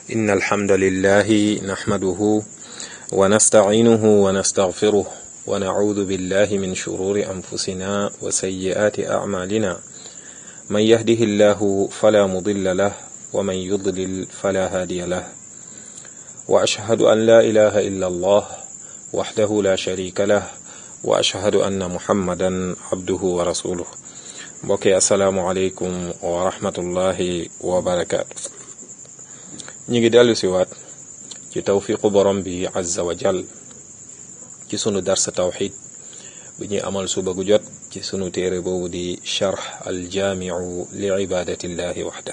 إن الحمد لله نحمده ونستعينه ونستغفره ونعوذ بالله من شرور أنفسنا وسيئات أعمالنا من يهده الله فلا مضل له ومن يضلل فلا هادي له وأشهد أن لا إله إلا الله وحده لا شريك له وأشهد أن محمدا عبده ورسوله mbokki asalaamualeykum wa rahmatullahi wa barakaatu ñu ngi dellu siwaat ci tawfiqu borom bi azza wa jal ci sunu darsa tawxid bi ñuy amal suba gu jot ci sunu téere boobu di charx aljaamiu li ibadatillahi waxda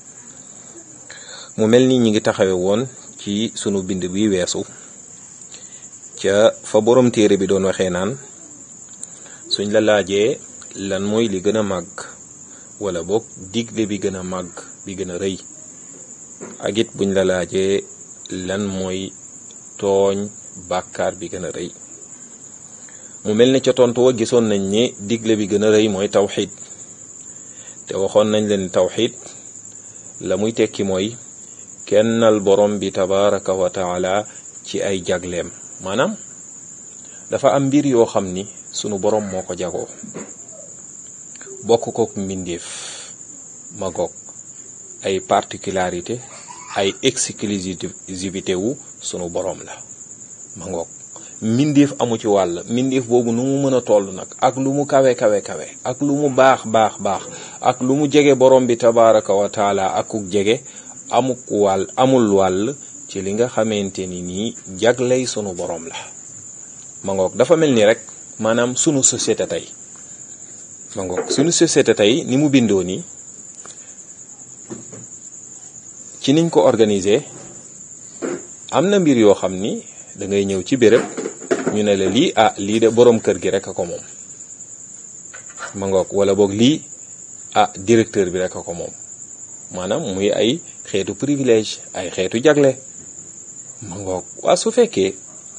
mu mel ni ñi ngi taxawe woon ci sunu bind bi weesu ca fa borom téere bi doon waxee naan suñ la laajee lan mooy li gën a màgg wala boog digle bi gën a màgg bi gën a rëy ak it buñ la laajee lan mooy tooñ bàkkaar bi gën a rëy mu mel ne ca tontu wa gisoon nañ ne digle bi gën a rëy mooy tawxid te waxoon nañ leen tawxid la muy tekki mooy kennal borom bi tabaraka wa taala ci ay jagleem maanaam dafa am mbir yoo xam ni sunu borom moo ko jagoo bokk kook mbindeef ma goog ay particularité ay exclusivité wu sunu boroom la ma ngoog mbindeef amu ci wàll mbindeef boobu nu mu mën a toll nag ak lu mu kawe kawe kawe ak lu mu baax baax baax ak lu mu jege borom bi tabaraka wa taala akuk jege amuk wàll amul wàll ci li nga xamante ni nii jagley sunu boroom la ma ngoog dafa mel ni rek maanaam sunu société tey ma ngoog suñu société tey ni mu bindoo nii ci niñ ko organiser am na mbir yoo xam ni da ngay ñëw ci béréb ñu ne la lii ah lii de boroom kër gi rek a ko moom ma ngoog wala boog lii ah directeur bi rek a ko moom maanaam muy ay xeetu privilège ay xeetu jagle ma ngoog waa su fekkee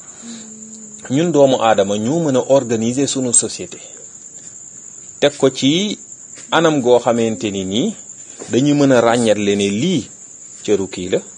ñun doomu aadama ñoo mën a organiser sunu société teg ko ci anam goo xamante ni nii dañu mën a ràññatle ne lii cëru kii la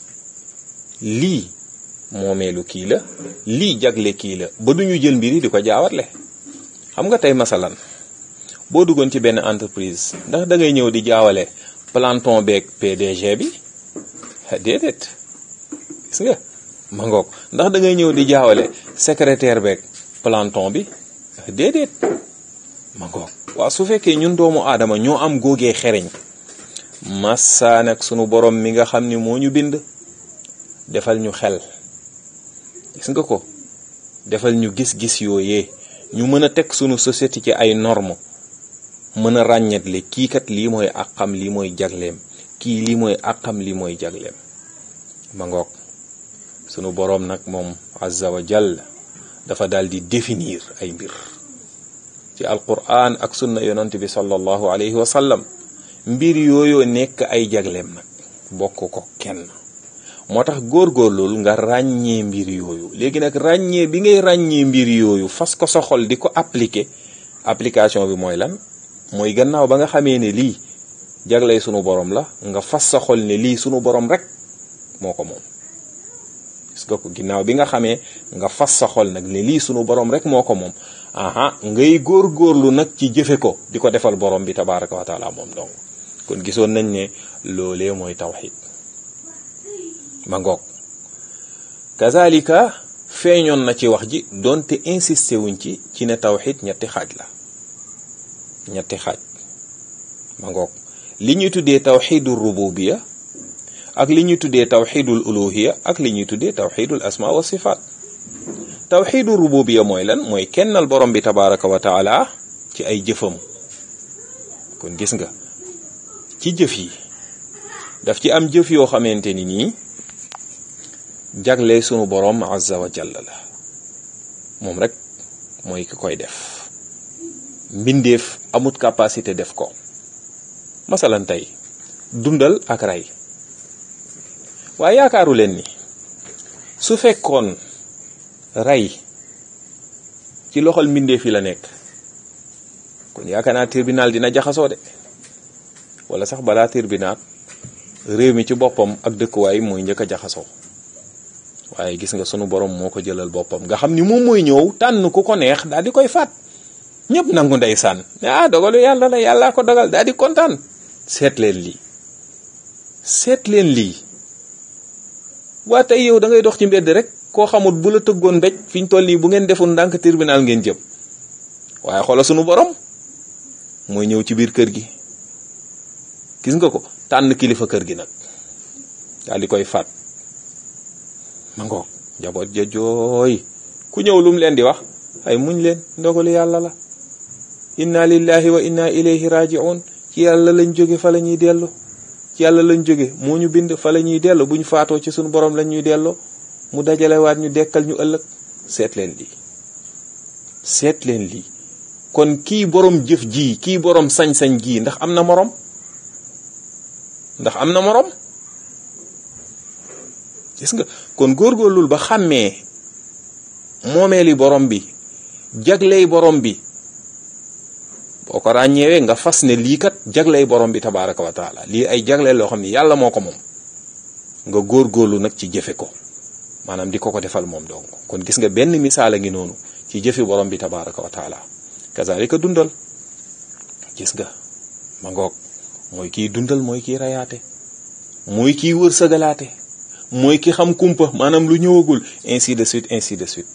lii moomeelu kii la lii jagle kii la ba duñu jël mbir yi di ko jaawatle xam nga tey masalan boo duggoon ci benn entreprise ndax da ngay ñëw di jaawale planton beeg PDG bi déedéet gis nga ma ngoog ndax da ngay ñëw di jaawale secrétaire beeg planton bi déedéet ma ngoog waaw su fekkee ñun doomu aadama ñoo am góogee xereñ massa nag sunu borom mi nga xam ni moo ñu bind defal ñu xel gis nga ko defal ñu gis-gis yooyee ñu mën a teg sunu société ci ay normes mën a ràññetle kii kat lii mooy àqam lii mooy jagleem kii lii mooy àqam lii mooy jagleem ma ngoog sunu borom nag moom azza wa jall dafa daal di définir ay mbir ci alquran ak sunna yonent bi sallallahu alayhi wa sallam mbir yooyu nekk ay jagleem nag bokk ko kenn moo tax góorgóorlul nga ràññee mbir yooyu léegi nag ràññee bi ngay ràññee mbir yooyu fas ko sa xol di ko appliquer application bi mooy lan mooy gannaaw ba nga xamee ne lii jagley sunu borom la nga fas sa xol ne lii sunu borom rek moo ko moom gis nga ko ginnaaw bi nga xamee nga fas sa xol nag ne lii sunu borom rek moo ko moom aha ngay góor-góorlu nag ci jëfe ko di ko defal borom bi tabaraka wa taala moom donc kon gisoon nañ ne loolee mooy tawxid ma ngoog kazalika feeñoon na ci wax ji doonte insisté wuñ ci ci ne tawxid ñetti xaaj la ñetti xaaj ma ngoog li ñuy tuddee tawxidul rububiya ak li ñuy tuddee tawxidul uluhiya ak li ñuy tuddee tawxidul asma wa sifaat tawxidu rububiya mooy lan mooy kennal borom bi tabaraka wa taala ci ay jëfam kon gis nga ci jëf yi daf ci am jëf yoo xamante ni nii jagle sunu borom azza wa jalla la moom rek mooy ki koy def mbindeef amut capacité def ko masalan tey dundal ak rey waaye yaakaaru leen ni su fekkoon rey ci loxol mbindeef yi la nekk kon yaakaar naa tribunal dina jaxasoo de wala sax balaa tribunal réew mi ci boppam ak dëkkuwaay mooy njëkk a jaxasoo waaye gis nga sunu borom moo ko jëlal boppam nga xam ni moom mooy ñëw tànn ku ko neex daal di koy faat ñëpp nangu ndeysaan ah dogalu yàlla la yàllaa ko dogal daal di kontaan seet leen lii seet leen lii waa tey yow da ngay dox ci mbedd rek koo xamut bu la tëggoon mbéj fi ñu toll nii bu ngeen deful ndànk tribunal ngeen jëm waaye xoola sunu borom mooy ñëw ci biir kër gi gis nga ko tànn kilifa kër gi nag daal di koy faat ma ngoog njaboot ja jooy ku ñëw lu mu leen di wax ay muñ leen ndogalu yàlla la inna lillahi wa inna ilayhi raji'un ci yàlla lañ jóge fa la ñuy dellu ci yàlla lañ jóge moo ñu bind fa la ñuy dellu bu ñu faatoo ci suñu borom lañ ñuy delloo mu dajalewaat ñu dekkal ñu ëllëg seet leen lii seet leen lii kon kii borom jëf ji kii borom sañ-sañ gii ndax am na morom ndax am na morom gis nga kon góorgóorlul ba xàmmee moomeeli borom bi jagley borom bi boo ko ràññeewee nga fas ne lii kat jagley borom bi tabaraka wa taala lii ay jagleel loo xam ne yàlla moo ko moom nga góorgóorlu nag ci jëfe ko maanaam di ko ko defal moom donc kon gis nga benn misaal a ngi noonu ci jëfi borom bi tabaraka wa taala kazalika dundal gis nga ma ngoog mooy kiy dundal mooy kiy rayaate mooy kiy wërsëgalaate mooy ki xam kumpa maanaam lu ñëwagul ainsi de suite ainsi de suite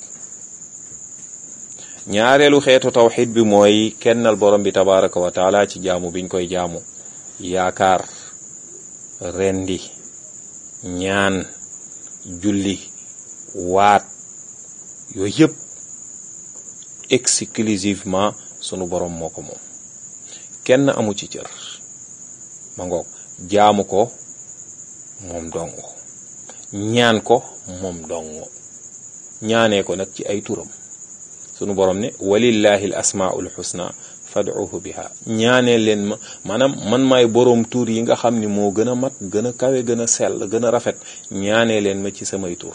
ñaareelu xeetu tawxid bi mooy kennal borom bi tabaraka wa taala ci jaamu biñ koy jaamu yaakaar rendi ñaan julli waat yooyu yëpp exclusivement sunu borom moo ko moom kenn amu ci cër ma ngoog jaamu ko moom dong ñaan ko moom dong ñaanee ko nag ci ay turam sunu borom ne walillahi al asmaul husna fad'uhu biha ñaanee leen ma maanaam man maay boroom tur yi nga xam ni moo gën a mat gën a kawe gën a sell gën a rafet ñaanee leen ma ci samay tur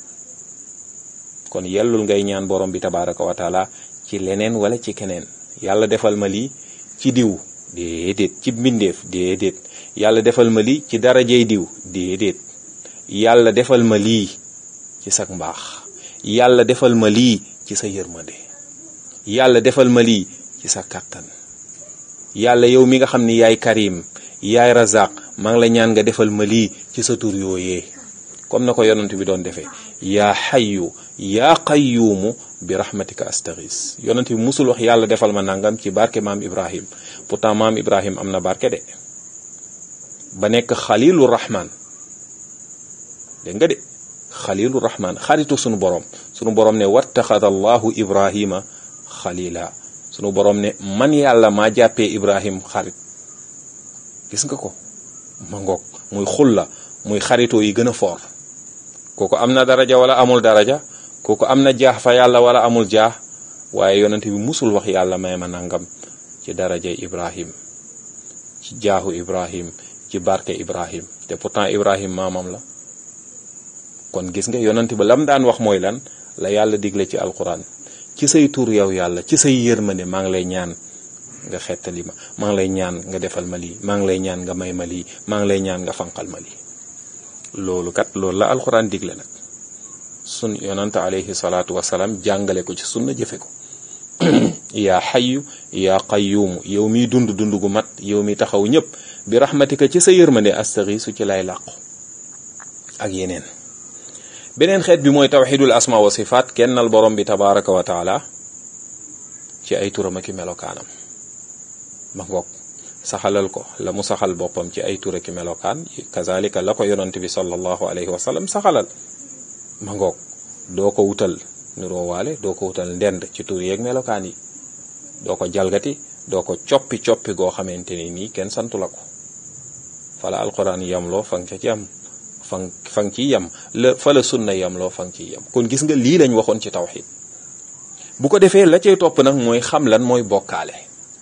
kon yellul ngay ñaan borom bi tabaraka wa taala ci leneen wala ci keneen yàlla defal ma lii ci diw déedéet ci mbindeef déedéet yàlla defal ma lii ci darajey diw déedéet yàlla defal ma lii ci sag mbaax yàlla defal ma lii ci sa yërmande yàlla defal ma lii ci sa kàttan yàlla yow mi nga xam ni yaay karim yaay razaq maa ngi la ñaan nga defal ma lii ci sa tur yooyee comme na ko yonent bi doon defee yaa xayyu yaa qayyuumu bi rahmatika astaghis yonent bi musul wax yàlla defal ma nangam ci barke maam ibrahim pourtant maam ibrahim am na barke de ba nekk xalilu rahman dégg nga de xalilu rahman xaritu sunu borom sunu borom ne wattaxada allahu ibrahima xalila sunu borom ne man yàlla maa jàppee ibrahim xarit gis nga ko ma ngoog muy xulla muy xaritoo yi gën a foor kooku am na daraja wala amul daraja kooku am na jaax fa yàlla wala amul jaax waaye yonent bi musul wax yàlla may ma nangam ci daraja ibrahim ci jaaxu ibrahim ci barke ibrahim te pourtant ibrahim maamam la kon gis nga yonent ba lam daan wax mooy lan la yàlla digle ci alquran ci say tur yow yàlla ci say yërmande maa ngi lay ñaan nga xettali ma maa ngi lay ñaan nga defal ma lii maa ngi lay ñaan nga may ma lii maa ngi lay ñaan nga fanqal ma lii loolu kat loolu la alquran digle nag sun yonante alayhi salaatu wasalaam jàngale ko ci sunna jëfe ko yaa xayu yaa qayyuumu yow miy dund dund gu mat yow mi taxaw ñëpp bi rahmatika ci sa yërmande astaxiisu ci lay làqu ak yeneen beneen xeet bi mooy tawxidul asma wa sifaat kennal borom bi tabaraka wa taala ci ay turam ak i melokaanam ma ngoog saxalal ko la mu saxal boppam ci ay tur ak i melokaan kazalika la ko yonant bi sallallahu alayhi wa sallam saxalal ma ngoog doo ko wutal niroowaale doo ko wutal ndend ci tur yeeg melokaan yi doo ko jalgati doo ko coppi coppi goo xamante ni nii kenn santu la ko fala alquran yamloo fa nga ca ci am fan fa nga ciy yem la fa la sunna yemloo fa nga ciy yem kon gis nga lii lañ waxoon ci tawxid bu ko defee la cay topp nag mooy xam lan mooy bokkaale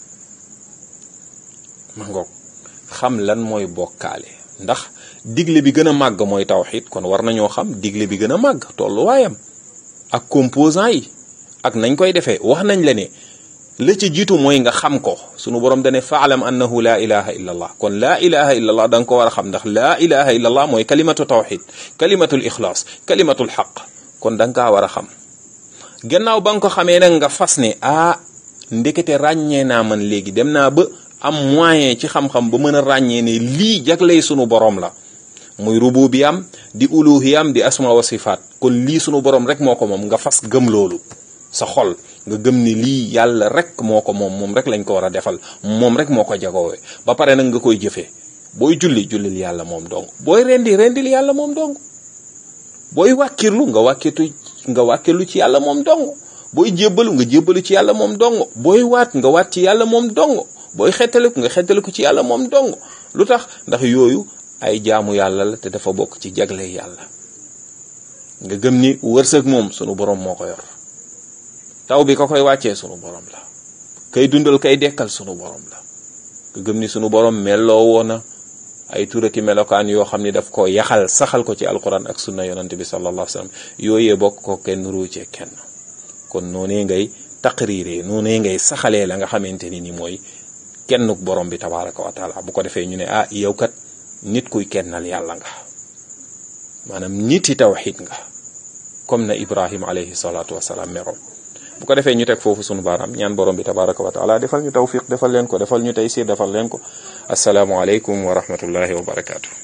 ma ngoog xam lan mooy bokkaale ndax digle bi gën a màgg mooy tawxid kon war nañoo xam digle bi gën a màgg tolluwaayam ak composant yi ak nañ koy defee wax nañ la ne la ca jiitu mooy nga xam ko sunu borom dane faalam annahu laa ilaha illa allah kon laa ilaha illa allah da nga ko war a xam ndax laa ilaha illa allah mooy kalimatu tawxid kalimatul ixlaas kalimatul xaq kon da nga kaa war a xam gannaaw ba nga ko xamee nag nga fas ne ah ndekete ràññee naa man léegi dem naa ba am moyen ci xam-xam ba mën a ràññee ne lii jagley sunu borom la muy rububiyam di uluhiyam di asma wa sifaat kon lii sunu borom rek moo ko moom nga fas gëm loolu sa xol nga gëm ni lii yàlla rek moo ko moom moom rek lañ ko war a defal moom rek moo ko jagoowee ba pare nag nga koy jëfee booy julli jullil yàlla moom dong booy rendi rendil yàlla moom dong booy wàkkirlu nga wàkkitu nga wàkkilu ci yàlla moom dong booy jébbalu nga jébbalu ci yàlla moom dong booy waat nga waat ci yàlla moom dong booy xettaliku nga xettaliku ci yàlla moom dong lu tax ndax yooyu ay jaamu yàlla la te dafa bokk ci jagle yàlla nga gëm ni wërsëg moom sunu borom moo ko yor taw bi ka koy wàccee sunu borom la kay dundal kay dekkal sunu borom la nga gëm ni sunu borom melloo woona ay turaki melokaan yoo xam ni daf ko yaxal saxal ko ci alquran ak sunna yonante bi sallallahu alayhi wasallam yooyee bokk ko kenn ruucee kenn kon noonee ngay taqriiree noonee ngay saxalee la nga xamante ni ni mooy kennuk borom bi tabaraka wa taala bu ko defee ñu ne ah yow kat nit kuy kennal yàlla nga maanaam niti tawxid nga comme na ibrahim alayhi salatu wasalaam meroom bu ko defee ñu teg foofu sunu baaraam ñaan borom bi tabaraka wa taala defal ñu tawfiq defal leen ko defal ñu taysir defal leen ko asalaamu aleykum wa rahmatullahi wa barakaatu